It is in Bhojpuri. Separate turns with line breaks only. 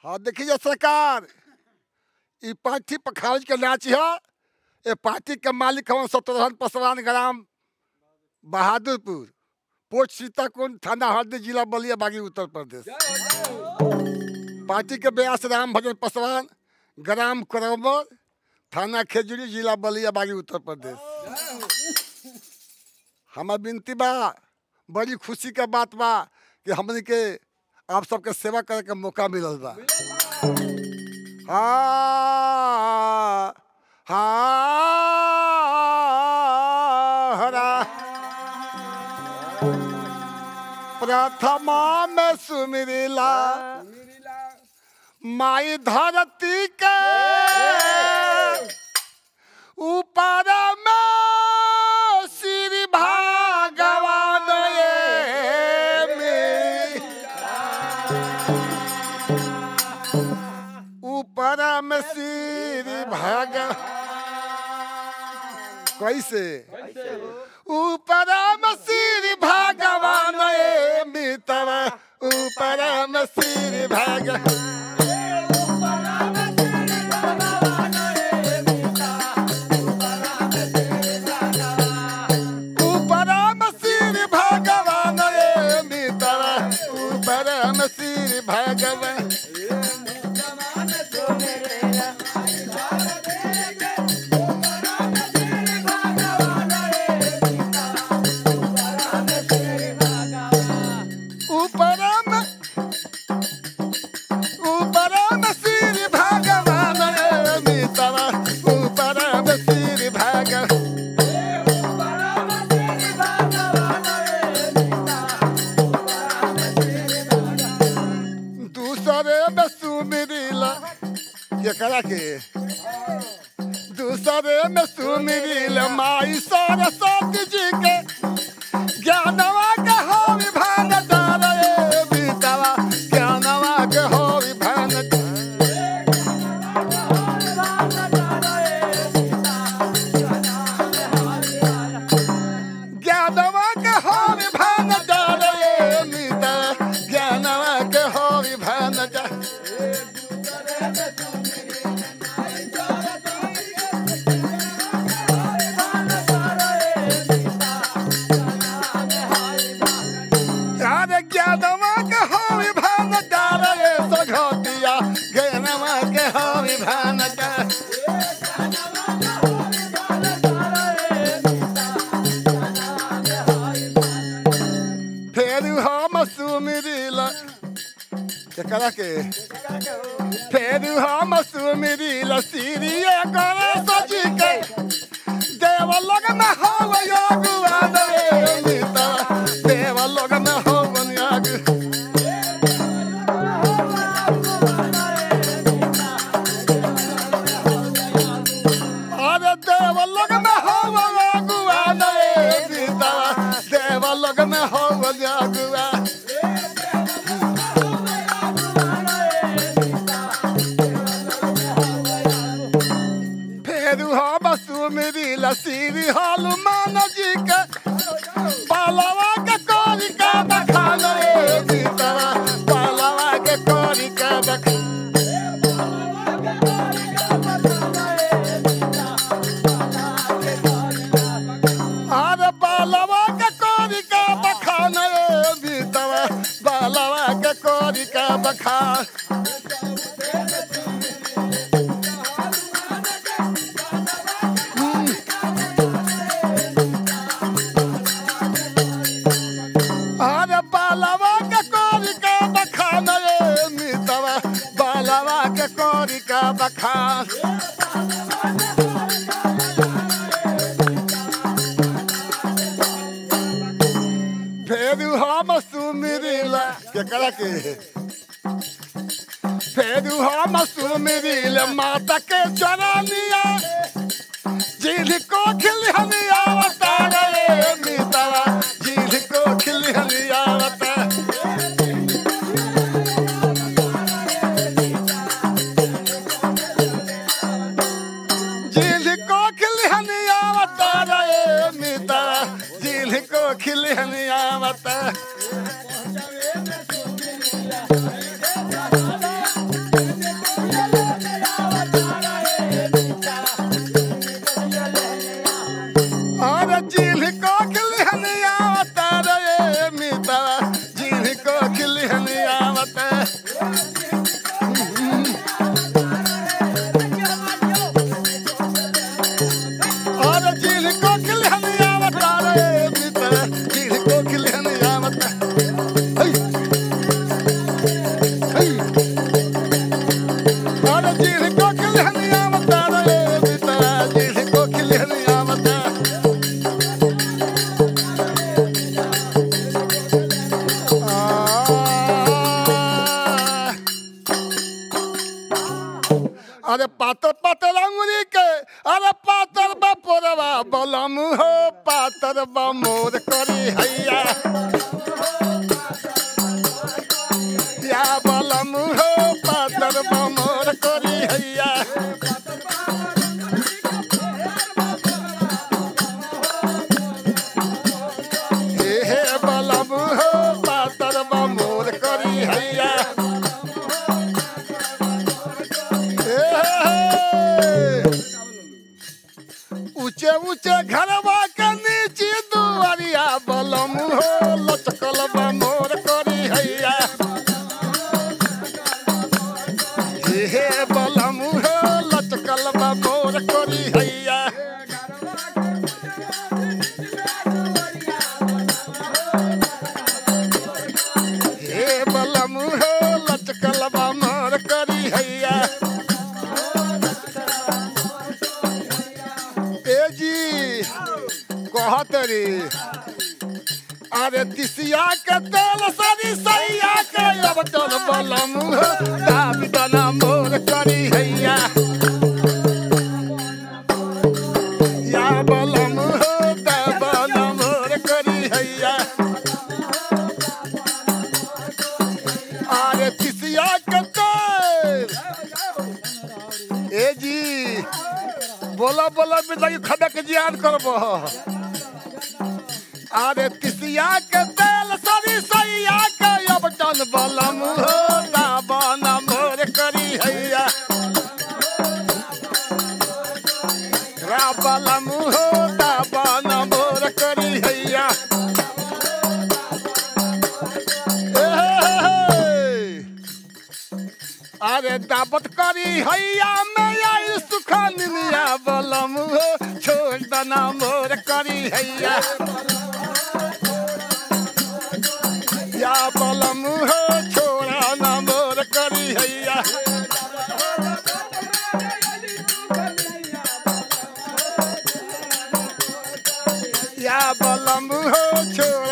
हाँ देखिए सरकार ई पार्टी पखावज के नाच है ये पार्टी के मालिक हवन सतरहन पसवान ग्राम बहादुरपुर पोस्ट सीताकुंड थाना हरदी जिला बलिया बागी उत्तर प्रदेश पार्टी के ब्यास राम भजन पसवान ग्राम करमर थाना खेजूरी जिला बलिया बागी उत्तर प्रदेश हमार विनती बा बड़ी खुशी के बात बा कि हमने के आप सबके सेवा करे के मौका मिलल बा हाँ हाँ हरा प्रथमा में सुमिरिला माई धरती के ऊपर में श्री भगवान ये में ऊपर में श्री भगवान कैसे ऊपर में श्री भगवान ये मित्र ऊपर में श्री भगवान ऊपर में श्री भगवान ये मित्र ऊपर में श्री भगवान ऊपर में ऊपर में श्री भगवान ये मित्र ऊपर में श्री भगवान दूसरे में सुमिरिला केकरा के दूसरे में सुमिरिला माई सरस्वती जी के ज्ञानवा के हो विभान डाले बीतवा ज्ञानवा के हो विभान ज्ञानवा के हो विभान डाले बीतवा ज्ञानवा के हो विभान डाले यार ज्ञानवा के हो विभान डाले सघोतिया ज्ञानवा के हो विभान डाले फेर हम सुमिरिला केकरा के फेर हम सुमिरिला सीरिया करे सजी के देव लोग में हो योगुआ रे मिता देव लोग में हो योग अरे देव लोग में हो योगुआ रे मिता देव लोग में हो योगुआ फेरू हम सुमिरी लसीरी हनुमान जी के पालवा के कोरी का बखान रे सीतवा पालवा के कोरी का बखान अरे पालवा के कोरी का बखान रे बीतवा पालवा के कोरी का बखान अरे बालवा के कोरी का बखान रे मितवा बालवा के कोरी का बखान फेरू हम सुमिरिला केकरा के फेरू हम सुमिरिला माता के चरनिया जिल को खिलहनिया बता रे मितवा जिल को खिलहनिया बता जिल को खिलहनिया बता रे मितवा जिल को खिलहनिया बता अरे जिल को खिलहन आवता रे मित्र जिल को खिलहन आवता हई हई अरे जिल को खिलहन आवता रे मित्र जिल को खिलहन आवता आ अरे पातर पातर अंगुरी के अरे पातर बपोरवा बलम हो पातर बमोर करी हैया या बलम हो पातर बमोर करी हैया हे हे बलम हो पातर बमोर करी हैया ऊंचे ऊंचे घरवा के नीचे दुआरिया बलम हो लचकल बा मोर करी हैया हे हे बलम हो लचकल बा मोर करी हैया हे बलम हो लचकल बा मोर करी हैया ए जी कहत रे अरे तिसिया के तेल सरी सैया के अब चल बलम दाबी दना मोर करी हैया या बलम हो दाबना मोर करी हैया अरे तिसिया के तेल ए जी बोला बोला बिदाई खड़ा के जियान करब अरे तिसिया के तेल सरी सैया के अब चल बलम हो दाबन मोर करी हैया रा बलम हो दाबन मोर करी हैया ए हे हे। अरे दावत करी हैया में आई सुखान मिया बलम हो छोड़ दना मोर करी हैया या बलम हो छोड़ा ना मोर करी हैया या बलम हो छोड़